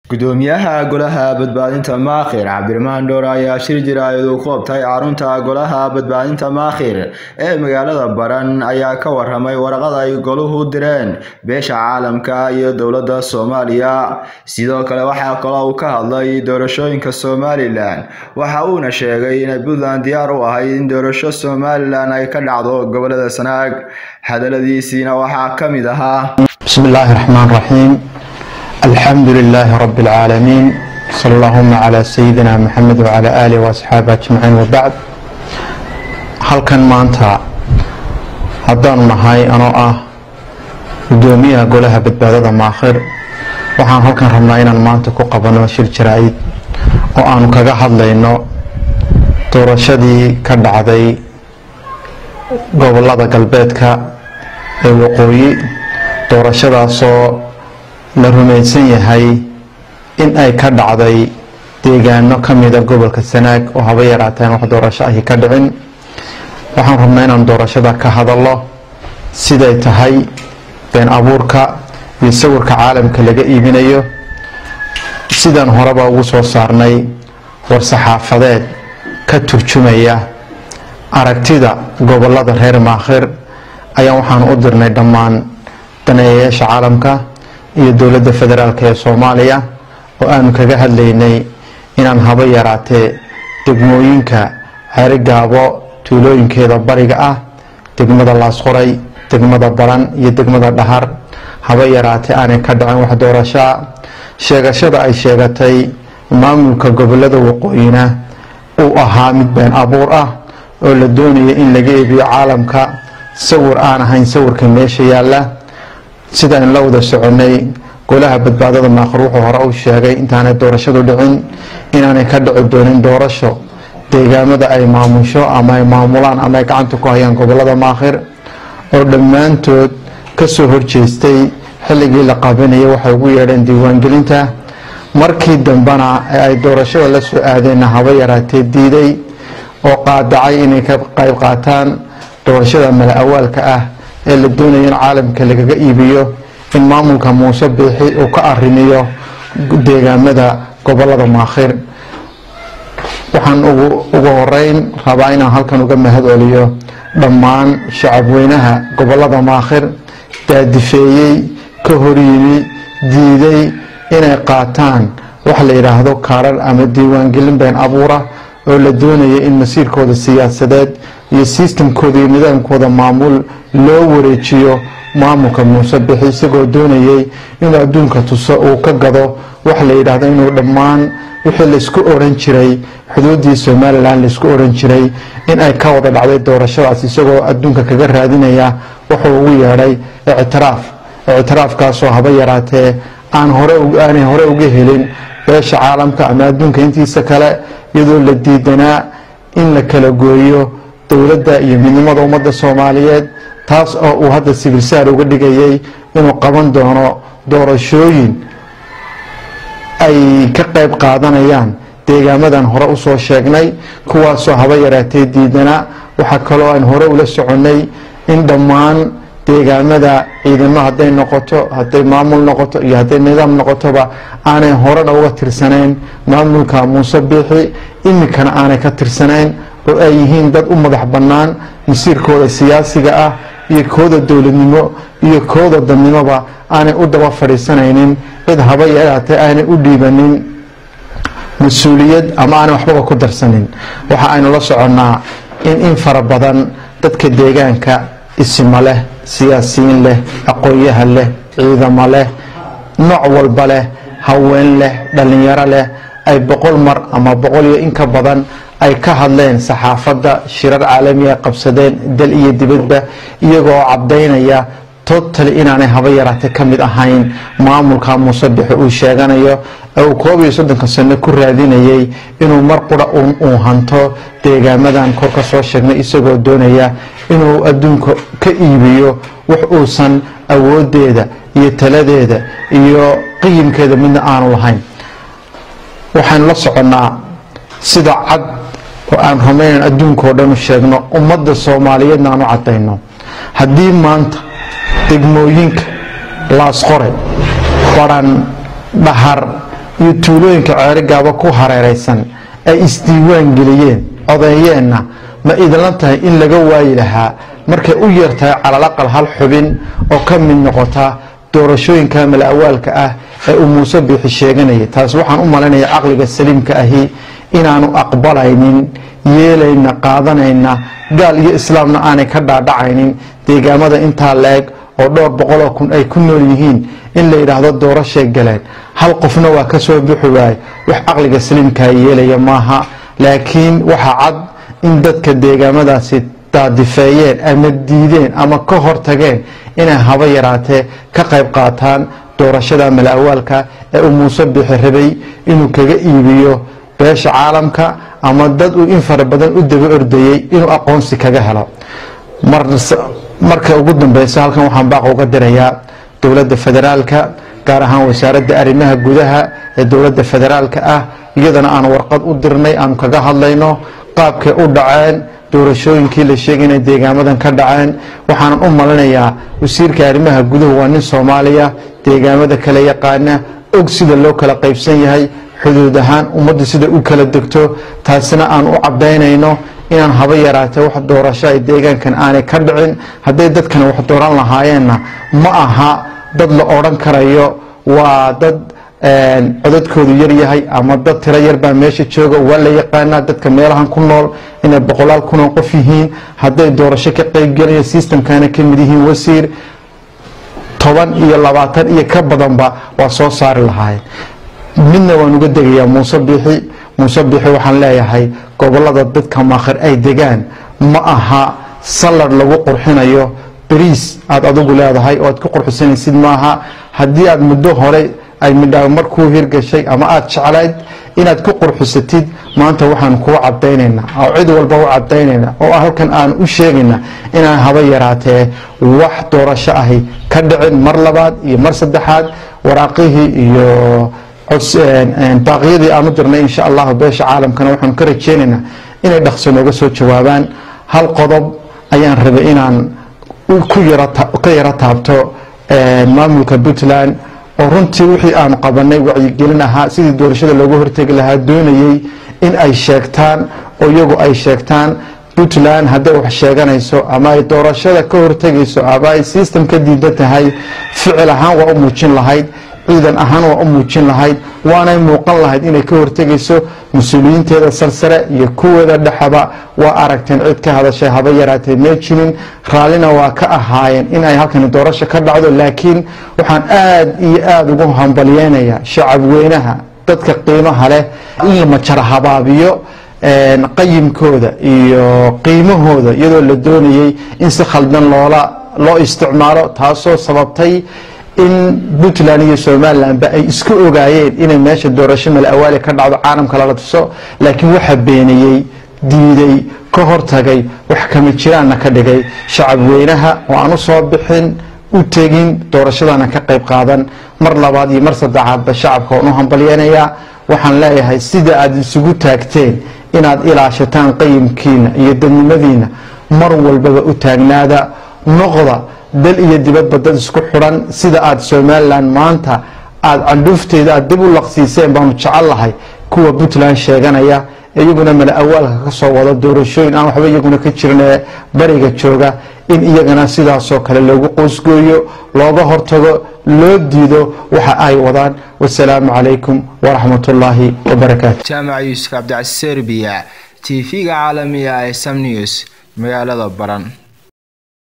gudoomiyaha golaha badbaadinta maakhir cabdiraxmaan dhoor ayaa shir jiraayad uu qoobtay carunta golaha badbaadinta maakhir ee magaalada baran ayaa ka waramay waraqada ay goluhu direen beesha caalamka iyo dowladda soomaaliya sidoo kale waxaa kaloo uu ka hadlay doorashooyinka somalilan waxa uuna sheegay inay puntland diyaar u ahayd in doorasho somalilan ay ka dhacdo gobolada sanaag hadaladiisiina waxaa ka mid ahaa bismi illaahi raxmaan raxiim alxamdu lilaahi rabi اlcaalamiin sal allahuma calaa sayidina maxamed wacala aalih waasxaabi ajmaciin wabacd halkan maanta haddaanu nahay anoo ah gudoomiyaha golaha badbaadada maakhir waxaan halkan rabnaa inaan maanta ku qabano shir jaraa-id oo aanu kaga hadlayno doorashadii ka dhacday gobolada galbeedka ee waqooyi doorashadaasoo la rumaysan yahay in ay ka dhacday deegaano ka mida gobolka sanaag oo haba yaraateen wax doorasho ahi ka dhicin waxaan rabnaa inaan doorashada ka hadallo siday tahay been abuurka iyo sawirka caalamka laga iibinayo sidaan horeba ugu soo saarnay war-saxaafadeed ka turjumaya aragtida gobolada reer maakhir ayaan waxaan u dirnay dhammaan daneeyayaasha caalamka iyo dowladda federaalk ee soomaaliya oo aanu kaga hadlaynay inaan haba yaraatee degmooyinka xerigaabo tuulooyinkeeda bariga ah degmada laasqoray degmada baran iyo degmada dhahar haba yaraatee aanay ka dhacin wax doorashoa sheegashada ay sheegatay maamulka gobolada waqooyina uu ahaa mid been abuur ah oo la doonaya in laga eebiyo caalamka sawir aan ahayn sawirka meesha yaalla sidaan la wada soconay golaha badbaadada maakhir wuxuu hore u sheegay intaanay doorashadu dhicin inaanay ka dhici doonin doorasho deegaamada ay maamusho ama ay maamulaan ama ay gacanta ku hayaan gobolada maakhir oo dhammaantood kasoo horjeestay xilligii la qabanayay waxay ugu yeedheen diiwaangelinta markii dambena ee ay doorashada la soo aadeenna haba yaraatee diiday oo qaadacay inay ka qayb qaataan doorashada mala awaalka ah ee la doonaya in caalamka lagaga iibiyo in maamulka muuse biixi uu ka arimiyo deegaamada gobolada maakhir waxaan ugu horeyn rabaa inaan halkan uga mahad celiyo dhammaan shacabweynaha gobolada maakhir daadifeeyey ka horyimi diiday inay qaataan wax la yidhaahdo kaarar ama diiwaangelin been abuura oo la doonaya in masiirkooda siyaasadeed iyo sistamkooda iyo nidaamkooda maamul loo wareejiyo maamulka muuse bixi isagoo doonayay inuu adduunka tuso uu ka gado wax la yidhaahdo inuu dhammaan wixii laysku oran jiray xuduudii somalilan laysku oran jiray in ay ka wada dhacday doorashadaas isagoo adduunka kaga raadinaya wuxuu ugu yeedhay ictiraaf ictiraafkaasoo haba yaraatee aan horeaanay hore uga helin beesha caalamka ama adduunka intiisa kale iyadoo la diidanaa in la kala gooyo dowladda iyo midnimada ummadda soomaaliyeed taas oo uu hadda sibilsaar uga dhigayay inuu qaban doono doorashooyin ay ka qayb qaadanayaan deegaamadan hore usoo sheegnay kuwaasoo haba yaraatee diidanaa waxaa kaloo aan hore ula soconnay in dhammaan deegaamada ciidamo hadday noqoto hadday maamul noqoto iyo hadday nidaam noqotoba aanay horena uga tirsanayn maamulka muuse biixi iminkana aanay ka tirsanayn oo ay yihiin dad u madax bannaan masiirkooda siyaasiga ah iyo kooda dowladnimo iyo kooda dadnimoba aanay u daba fadhiisanaynin cid haba yaraatee aanay u dhiibanin mas-uuliyad ama aanay waxbaba ku darsanin waxa aynu la soconnaa in in fara badan dadka deegaanka isimo leh siyaasiyiin leh aqoon-yahan leh ciidamo leh nooc walba leh haween leh dhallinyaro leh ay boqol mar ama boqol iyo in ka badan ay ka hadleen saxaafadda shirar caalami ay qabsadeen dal iyo dibadba iyagoo caddaynaya totali inaanay haba yaraate ka mid ahayn maamulka muuse bixi uu sheeganayo ee uu koob iyo soddonka sano ku raadinayay inuu mar qura uu hanto deegaamadan kor ka soo sheegnay isagoo doonaya inuu adduunka ka iibiyo wax uusan awoodeeda iyo taladeeda iyo qiyimkeeda midna aanu lahayn waxaynu la soconnaa sida cad oo aan rumaynan adduunka oo dhan u sheegno ummadda soomaaliyeedna aan u caddayno haddii maanta degmooyinka laasqore baran dhahar iyo tuulooyinka ceerigaaba ku hareeraysan ay isdiiwaan geliyeen codeeyeenna ma idinla tahay in laga waayi lahaa markay u yartahay calalaqal hal xubin oo ka mid noqota doorashooyinka mala-awaalka ah ee uu muuse biixi sheeganayay taas waxaan u malaynayaa caqliga saliimka ahi inaanu aqbalaynin yeelayna qaadanayna gaal iyo islaamna aanay ka dhaadhacaynin deegaamada intaa la-eg oo dhowr boqoloo kun ay ku nool yihiin in la yidhaahdo doorashay galeen hal qofna waa ka soo bixi waaye wax caqliga saliimkaa yeelaya maaha laakiin waxaa cad in dadka deegaamadaasi daadifeeyeen ama diideen ama ka hortageen inay haba yaraatee ka qayb qaataan doorashada mala-awaalka ee uu muuse bixi rabay inuu kaga iibiyo beesha caalamka ama dad uu in fara badan u daba ordayey inuu aqoonsi kaga helo marka ugu dambeysa halkan waxaan baaqa uga dirayaa dowladda federaalka gaar ahaan wasaaradda arrimaha gudaha ee dowladda federaalka ah iyadana aan warqad u dirnay aanu kaga hadlayno qaabkay u dhaceen doorashooyinkii la sheegay inay deegaamadan ka dhaceen waxaanan u malinayaa wasiirka arrimaha guduhu waa nin soomaaliya deegaamada kala yaqaana og sida loo kala qaybsan yahay xuduud ahaan ummaddu sida u kala degto taasina aan u cadaynayno inaan haba yaraatee wax doorasho ay deegaankan aanay ka dhicin hadday dadkana wax dooran lahaayeenna ma aha dad la odhan karayo waa dad codadkoodu yaryahay ama dad tiro yarbaa meesha jooga waa la yaqaanaa dadka meelahan ku nool inay boqolaal kunoo qof yihiin hadday doorasho ka qeybgelaya sistamkana ka mid yihiin wasiir toban iyo labaatan iyo ka badanba waa soo saari lahaayeen midna waan uga degayaa muuse biixi muuse biixi waxaan leeyahay gobolada dadka maakhir ay degaan ma aha salad lagu qurxinayo beriis aada adigu leedahay oo aad ku qurxisanaysid maaha haddii aad muddo hore ay midhaa markuu hirgashay ama aada jeclayd inaad ku qurxisatid maanta waxaan kuu cadaynaynaa oo cid walba u cadaynaynaa oo halkan aan u sheegaynaa inaan haba yaraatee wax doorasho ahi ka dhicin mar labaad iyo mar saddexaad waraaqihii iyo baaqyadii aanu dirnay insha allahu beesha caalamkana waxaanu ka rajeynaynaa inay dhaqso nooga soo jawaabaan hal qodob ayaan rabay inaan ka yaro taabto maamulka puntland oo runtii wixii aanu qabanay wacyigelin ahaa sidii doorashada looga hortegi lahaa doonayey in ay sheegtaan oo iyagu ay sheegtaan puntland hadday wax sheeganayso ama ay doorashada ka hortegayso ama ay system ka diidan tahay ficil ahaan waa u muujin lahayd ciidan ahaan waa u muujin lahayd waanay muuqan lahayd inay ka hortegayso mas-uuliyiinteeda sarsare iyo kuweeda dhexaba waa aragteen cid ka hadashay haba yaraatee mee jirin raallina waa ka ahaayeen in ay halkani doorasho ka dhacdo laakiin waxaan aada iyo aada ugu hambalyeynayaa shacab weynaha dadka qiimaha leh in la majara habaabiyo qayimkooda iyo qiimahooda iyadoo la doonayey in si khaldan loola loo isticmaalo taasoo sababtay in puntland iyo somalilanba ay isku ogaayeen inay meesha doorasho mala-awaali ka dhacdo caalamka lala tuso laakiin waxaa beeniyey diiday ka hortagay wax kama jiraanna ka dhigay shacab weynaha oo aan u soo bixin u tegin doorashadana ka qayb qaadan mar labaad iyo mar saddexaadba shacabka waan u hambalyeynayaa waxaan leeyahay sida aad isugu taagteen inaad ilaashataan qayimkiina iyo dadnimadiina mar walbaba u taagnaada noqda dal iyo dibadba dad isku xidhan sida aada somalilan maanta aada candhuufteeda aada dib u laqsiiseen baanu jecel lahay kuwa puntland sheeganaya iyaguna mala awaalka ka soo wada doorashooyin aan waxba iyaguna ka jirin ee bariga jooga in iyagana sidaasoo kale loogu qoosgooyo looga hortago loo diido waxa ay wadaan wasalaamu calaykum waraxmat ullaahi wabarakaatu jaamac yuusuf cabdicasi serbiya t v-ga caalamiga ee sam news magaalada baran